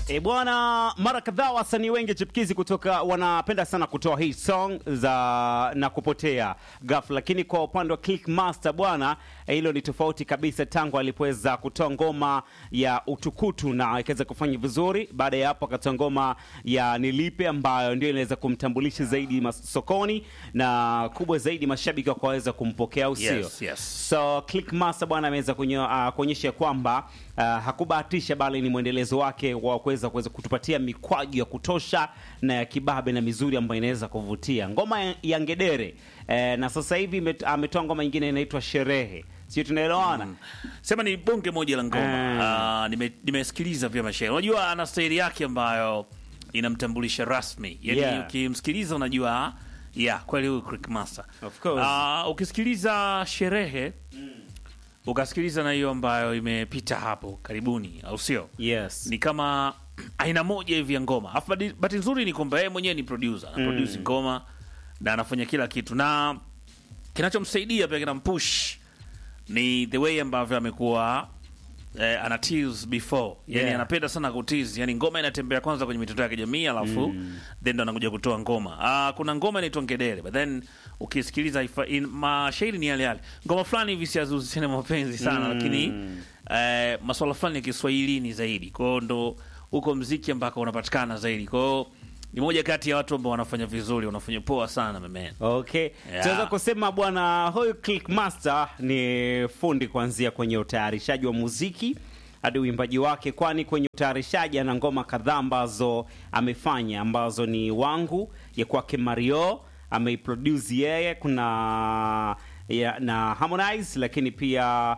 E bwana, mara kadhaa wasanii wengi chipukizi kutoka wanapenda sana kutoa hii song za na kupotea ghafla, lakini kwa upande wa Clickmaster bwana, eh, hilo ni tofauti kabisa. Tangu alipoweza kutoa ngoma ya utukutu na ikaweza kufanya vizuri, baada ya hapo akatoa ngoma ya nilipe ambayo ndio inaweza kumtambulisha zaidi masokoni na kubwa zaidi mashabiki wakaweza kumpokea, au sio? Yes, yes. So Clickmaster bwana ameweza kunyo- ah, kuonyesha kwamba ah, hakubahatisha bali ni mwendelezo wake wa kuweza kuweza kutupatia mikwaju ya kutosha na ya kibabe na mizuri ambayo inaweza kuvutia. Ngoma ya- ya Ngedere eh, na sasa hivi imet- ametoa ngoma nyingine inaitwa Sherehe, sio tunaelewana? Sema ni bonge moja la ngoma. Ah, nime- nimesikiliza vyema shehe. Unajua ana staili yake ambayo inamtambulisha rasmi. Yaani Yeah. ukimsikiliza unajua ya kweli huyu Clickmaster. Of course. Ah, ukisikiliza sherehe ukasikiliza na hiyo ambayo imepita hapo karibuni, au sio? Yes. ni kama aina moja hivi ya ngoma. Alafu bahati- bahati nzuri ni kwamba yeye mwenyewe ni producer, ana produce ngoma na anafanya kila kitu, na kinachomsaidia pia kinampush ni the way ambavyo amekuwa eh, ana tease before yani Yeah. anapenda sana kutease yani ngoma inatembea kwanza kwenye mitandao ya kijamii alafu then ndo anakuja kutoa ngoma ah kuna ngoma inaitwa ngedere but then ukisikiliza ifa- in- mashairi ni yale yale ngoma fulani hivi siazuhusiana na mapenzi sana lakini eh, maswala fulani ya kiswahilini zaidi kwao ndo huko mziki ambako unapatikana zaidi kwao ni moja kati ya watu ambao wanafanya vizuri wanafanya poa sana memena Okay. Yeah. Tunaweza kusema bwana huyu Clickmaster ni fundi kuanzia kwenye utayarishaji wa muziki hadi uimbaji wake, kwani kwenye utayarishaji ana ngoma kadhaa ambazo amefanya ambazo ni wangu ya kwake Mario ameiproduce yeye, kuna ya, na Harmonize, lakini pia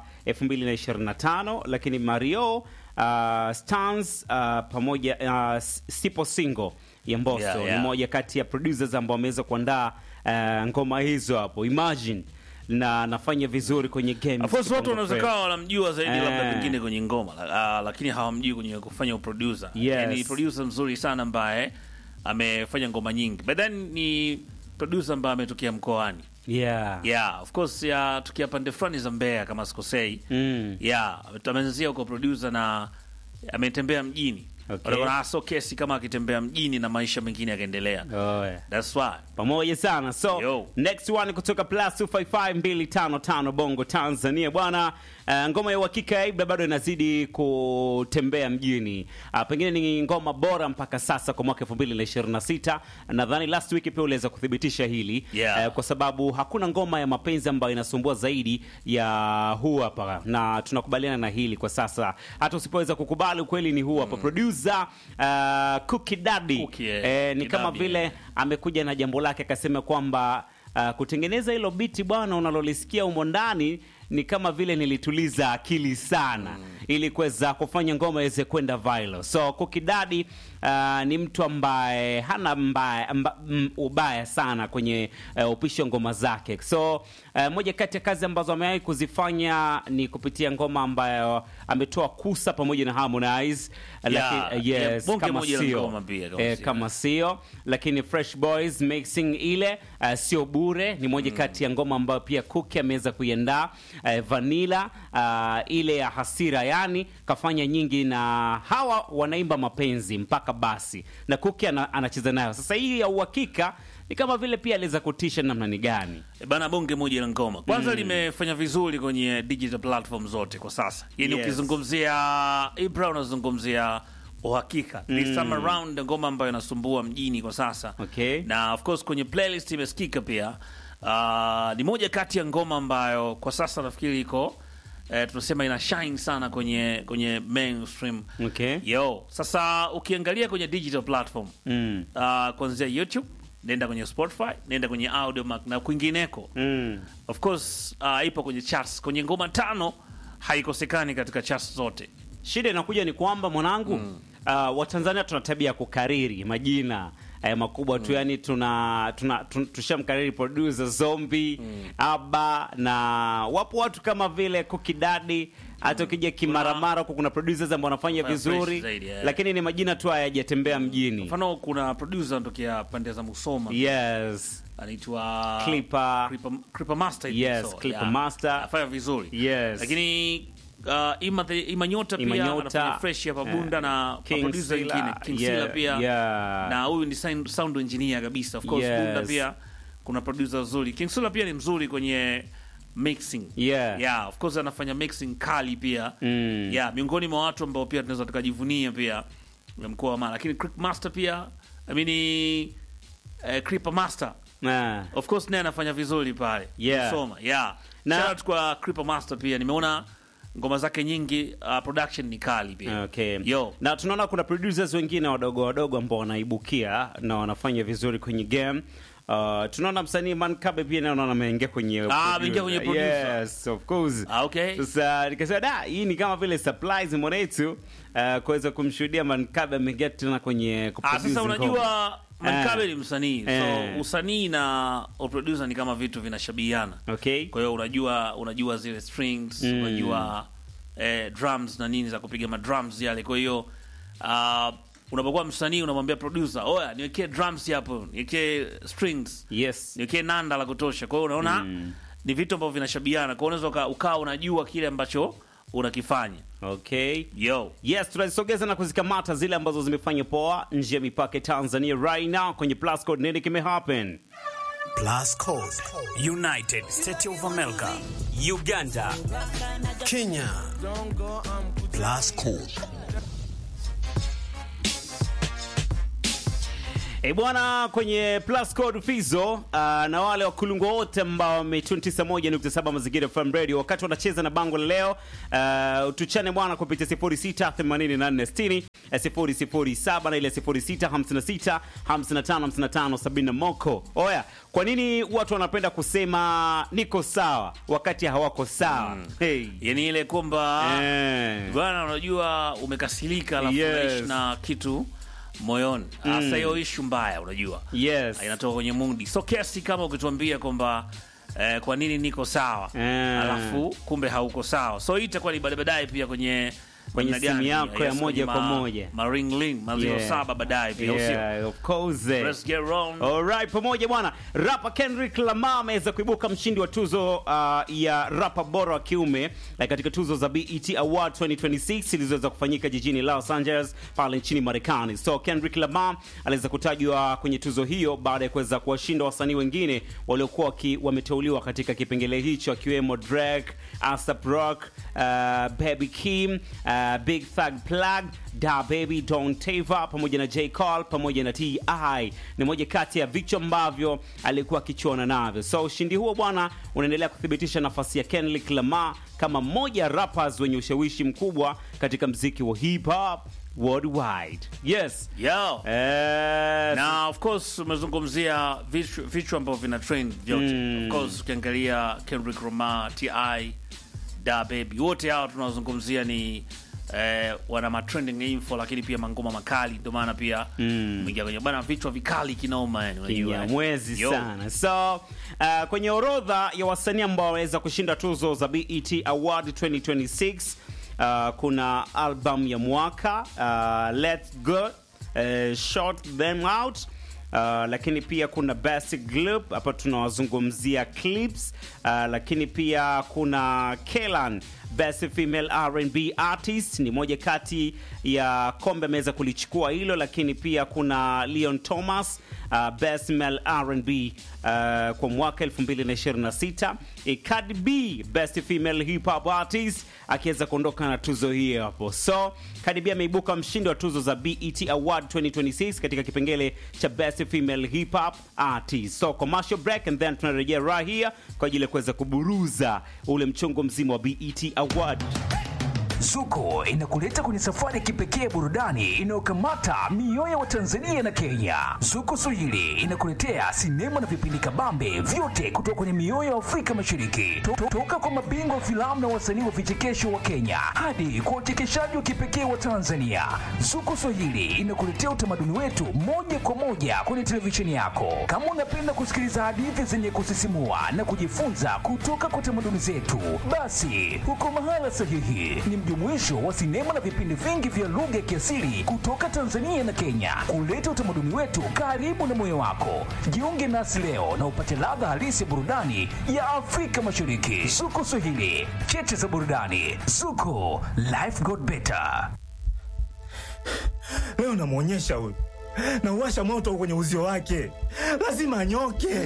2025 lakini Mario uh, Stans uh, pamoja uh, Sipo Single ya Mbosso Yeah, ni yeah. moja kati ya producers ambao wameweza kuandaa uh, ngoma hizo hapo Imagine na nafanya vizuri kwenye game. Of course watu wanaweza Bongo kawa wanamjua zaidi Eh. labda pengine kwenye ngoma la- ah, lakini hawamjui kwenye kufanya uproducer. Yes. Ni producer mzuri sana ambaye amefanya ngoma nyingi. But then ni producer ambaye ametokea mkoani. Flame. Yeah. Yeah, of course ya tukia pande fulani za Mbeya kama sikosei. Mm. Yeah, ameanzia huko producer na ametembea mjini. Okay. Wanaona so kesi kama akitembea mjini na maisha mengine yakaendelea. Oh, yeah. That's why. pamoja sana so Yo. next one kutoka plus 255255 bongo tanzania bwana uh, ngoma ya uhakika ya ibra bado inazidi kutembea mjini uh, pengine ni ngoma bora mpaka sasa kwa mwaka 2026 nadhani last week pia uliweza kuthibitisha hili Yeah. uh, kwa sababu hakuna ngoma ya mapenzi ambayo inasumbua zaidi ya huu hapa na tunakubaliana na hili kwa sasa hata usipoweza kukubali ukweli ni huu hapa producer uh, Cookie Daddy Cookie, eh, eh, ni Cookie kama Daddy, vile eh. amekuja na jambo lake akasema kwamba uh, kutengeneza hilo biti bwana unalolisikia humo ndani ni kama vile nilituliza akili sana ili kuweza kufanya ngoma iweze kwenda viral. So Cookie Daddy uh, ni mtu ambaye hana mbaya, mba, m, ubaya sana kwenye uh, upishi wa ngoma zake. So uh, moja kati ya kazi ambazo amewahi kuzifanya ni kupitia ngoma ambayo ametoa Kusa pamoja na Harmonize. Lakini, yeah, yes, bonge kama moja la sio ngoma pia, kama eh, sio. kama sio lakini Fresh Boys mixing ile uh, sio bure, ni moja kati ya ngoma ambayo pia Kuki ameweza kuiandaa uh, Vanilla uh, ile ya hasira, yani kafanya nyingi, na hawa wanaimba mapenzi mpaka basi, na Kuki ana, anacheza nayo. Sasa hii ya uhakika ni kama vile pia aliweza kutisha namna ni gani E Bana, bonge moja la ngoma kwanza limefanya vizuri kwenye digital platform zote kwa sasa. Yani Yes. ukizungumzia Ibra unazungumzia uhakika this time around, ngoma ambayo inasumbua mjini kwa sasa Okay. na of course kwenye playlist imesikika pia. Uh, ni moja kati ya ngoma ambayo kwa sasa nafikiri iko eh, tunasema ina shine sana kwenye kwenye mainstream. Okay. Yo, sasa ukiangalia kwenye digital platform mm. uh, kuanzia YouTube, nenda kwenye Spotify, nenda kwenye Audiomack na kwingineko Mm. of course uh, ipo kwenye charts kwenye ngoma tano haikosekani katika charts zote Shida inakuja ni kwamba mwanangu, uh, Watanzania tuna tabia ya kukariri majina eh, makubwa tu, yani tuna, tuna, tuna tushamkariri producer Zombi Aba na wapo watu kama vile Cookie Daddy hata ukija kimaramara huko kuna producers ambao wanafanya Fresh vizuri zaidi, yeah. lakini ni majina tu hayajatembea mjini. mfano kuna producer anatokea pande za Musoma Yes. anaitwa Clipper. Clipper, Clipper Master hivi Yes, so, Clipper yeah. Master. anafanya vizuri Yes. lakini uh, ima, the, ima nyota pia Imanyota, anafanya fresh hapa Bunda eh, na King producer Sila, wengine King yeah, Sila pia yeah. na huyu ni sound, sound engineer kabisa of course Yes. Bunda pia kuna producer wazuri King Sila pia ni mzuri kwenye mixing Yeah. yeah of course anafanya mixing kali pia Mm. yeah miongoni mwa watu ambao pia tunaweza tukajivunia pia mkoa wa Mara lakini Creep Master pia I mean eh, Creeper Master Ah. of course naye anafanya vizuri pale Yeah. Msoma, yeah Na- shout out kwa Creeper Master pia nimeona ngoma zake nyingi uh, production ni kali pia Okay. yo Na tunaona kuna producers wengine wadogo wadogo ambao wanaibukia na wanafanya vizuri kwenye game. Uh, tunaona msanii Mankabe pia naona ameingia kwenye Ah, ameingia kwenye producer. Yes, of course. Ah, okay. Sasa nikasema da, hii ni kama vile surprise mwanetu uh, kuweza kumshuhudia Mankabe ameingia tena kwenye Ah, kuproduce sasa ngoma. unajua Mankabe Eh. ni msanii Eh. so usanii na producer ni kama vitu vinashabihiana Okay. kwa hiyo unajua unajua zile strings Mm. unajua eh, drums na nini za kupiga madrums yale kwa hiyo uh, unapokuwa msanii unamwambia producer oya niwekee drums hapo niwekee strings Yes. niwekee nanda la kutosha kwa hiyo unaona ni vitu ambavyo vinashabihiana kwa hiyo unaweza uka- ukawa unajua kile ambacho unakifanya Okay. yo Yes, tunazisogeza na kuzikamata zile ambazo zimefanya poa nje ya mipaka ya Tanzania right now kwenye plus code. Nini kimehappen? Plus Code, United States of America, Uganda, Kenya. Plus Code. E bwana, kwenye plus code Fizo uh, na wale wakulungwa wote ambao wame 91.7 Mazingira FM Radio wakati wanacheza na bango la leo uh, tuchane bwana kupitia 068460 007 na ile 0656 55 55 70 moko. Oya, kwa nini watu wanapenda kusema niko sawa wakati hawako sawa? Hey. yani ile kwamba Eh. bwana unajua umekasirika alafu Yes. unaishi na kitu moyoni hasa hiyo ishu mbaya unajua Yes. Ah, inatoka kwenye mundi so kiasi kama ukituambia kwamba eh, kwa nini niko sawa Eh. alafu kumbe hauko sawa so hii itakuwa ni baadaye baadaye pia kwenye Kwenye namna simu gani, yako ya yes, moja kwenye kwa ma- moja. ma ring link ma zero Yeah. saba baadaye pia usio Yeah, of course. let's get wrong Alright, pamoja bwana. Rapa Kendrick Lamar ameweza kuibuka mshindi wa tuzo uh, ya rapa bora wa kiume eh, katika tuzo za BET Award 2026 zilizoweza kufanyika jijini Los Angeles pale nchini Marekani. So Kendrick Lamar aliweza kutajwa kwenye tuzo hiyo baada ya kuweza kuwashinda wasanii wengine waliokuwa waki- wameteuliwa katika kipengele hicho akiwemo Drake, ASAP Rock, uh, Baby Kim, uh, Big Thug Plug, Da Baby, Don Tava pamoja na J Cole pamoja na T.I. Ni moja kati ya vichwa ambavyo alikuwa akichuana navyo. So ushindi huo bwana unaendelea kuthibitisha nafasi ya Kendrick Lamar kama mmoja ya rappers wenye ushawishi mkubwa katika mziki wa hip hop worldwide. Yes. yo Eh, na of course umezungumzia vichwa vichwa ambavyo vina trend vyote of course ukiangalia Kendrick Lamar Ti da baby wote hao tunazungumzia ni eh, wana matrending info lakini pia mangoma makali ndio maana pia umeingia kwenye bana vichwa vikali kinoma yani unajua eh. mwezi Yo. sana so uh, kwenye orodha ya wasanii ambao waweza kushinda tuzo za BET Award 2026 uh, kuna album ya mwaka uh, Let's Go uh, Short Them Out Uh, lakini pia kuna best group hapa tunawazungumzia clips uh, lakini pia kuna Kelan best female R&B artist ni moja kati ya kombe ameweza kulichukua hilo lakini pia kuna Leon Thomas uh, best male R&B uh, kwa mwaka 2026 e, Cardi B best female hip hop artist akiweza kuondoka na tuzo hiyo hapo so Cardi B ameibuka mshindi wa tuzo za BET Award 2026 katika kipengele cha best female hip hop artist so commercial break and then tunarejea right here kwa ajili ya kuweza kuburuza ule mchongo mzima wa BET Award Zuko inakuleta kwenye safari ya kipekee ya burudani inayokamata mioyo wa Tanzania na Kenya. Zuko Swahili inakuletea sinema na vipindi kabambe vyote kutoka kwenye mioyo ya Afrika Mashariki, To- to- toka kwa mabingwa wa filamu na wasanii wa vichekesho wa Kenya hadi kwa wachekeshaji wa kipekee wa Tanzania. Zuko Swahili inakuletea utamaduni wetu moja kwa moja kwenye televisheni yako. Kama unapenda kusikiliza hadithi zenye kusisimua na kujifunza kutoka kwa tamaduni zetu, basi uko mahala sahihi. Ni mjadala mjumuisho wa sinema na vipindi vingi vya lugha ya kiasili kutoka Tanzania na Kenya, kuleta utamaduni wetu karibu na moyo wako. Jiunge nasi leo na upate ladha halisi ya burudani ya Afrika Mashariki. Zuko Swahili, cheche za burudani. Zuko, life got better. Leo namwonyesha huyu, nauwasha moto kwenye uzio wake, lazima anyoke.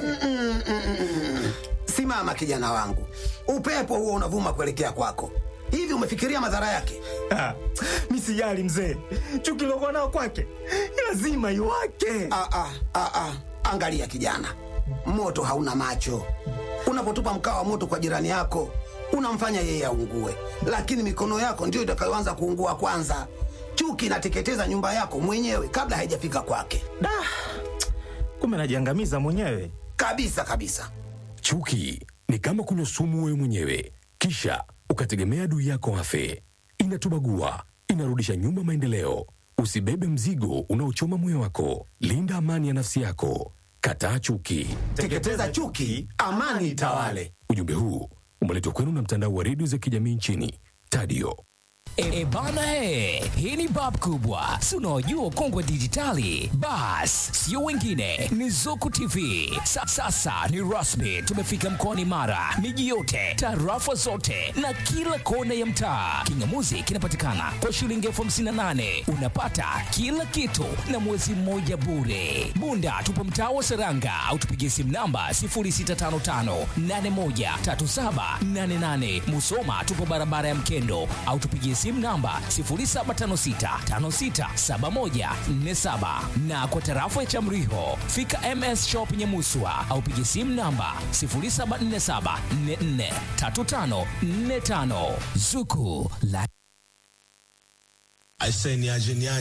Simama kijana wangu, upepo huo unavuma kuelekea kwako. Hivi umefikiria madhara yake? Ah, mi sijali mzee, chuki lokuwa nao kwake lazima iwake. Ah, ah, ah, ah. Angalia kijana, moto hauna macho. Unapotupa mkaa wa moto kwa jirani yako, unamfanya yeye aungue, lakini mikono yako ndiyo itakayoanza kuungua kwanza. Chuki inateketeza nyumba yako mwenyewe kabla haijafika kwake, Da, kumbe najiangamiza mwenyewe. kabisa kabisa. Chuki ni kama kunywa sumu wewe mwenyewe, kisha ukategemea adui yako afe. Inatubagua, inarudisha nyuma maendeleo. Usibebe mzigo unaochoma moyo wako. Linda amani ya nafsi yako. Kataa chuki. Teketeza chuki, amani itawale. Ujumbe huu umeletwa kwenu na mtandao wa redio za kijamii nchini Tadio. E bana he, hii ni bab kubwa, si unaojua kongwe dijitali. Bas, sio wengine, ni Zuku TV. Sa, sasa ni rasmi, tumefika mkoani Mara, miji yote, tarafa zote na kila kona ya mtaa. Kingamuzi kinapatikana kwa shilingi elfu hamsini na nane unapata kila kitu na mwezi mmoja bure. Bunda tupo mtaa wa Seranga au tupigie simu namba 0655813788. Musoma tupo barabara ya Mkendo au tupigie simu namba 0756567147 na kwa tarafa ya Chamriho fika MS Shop Nyamuswa au pigie simu namba 0747443545 Zuku la Aise, niaje niaje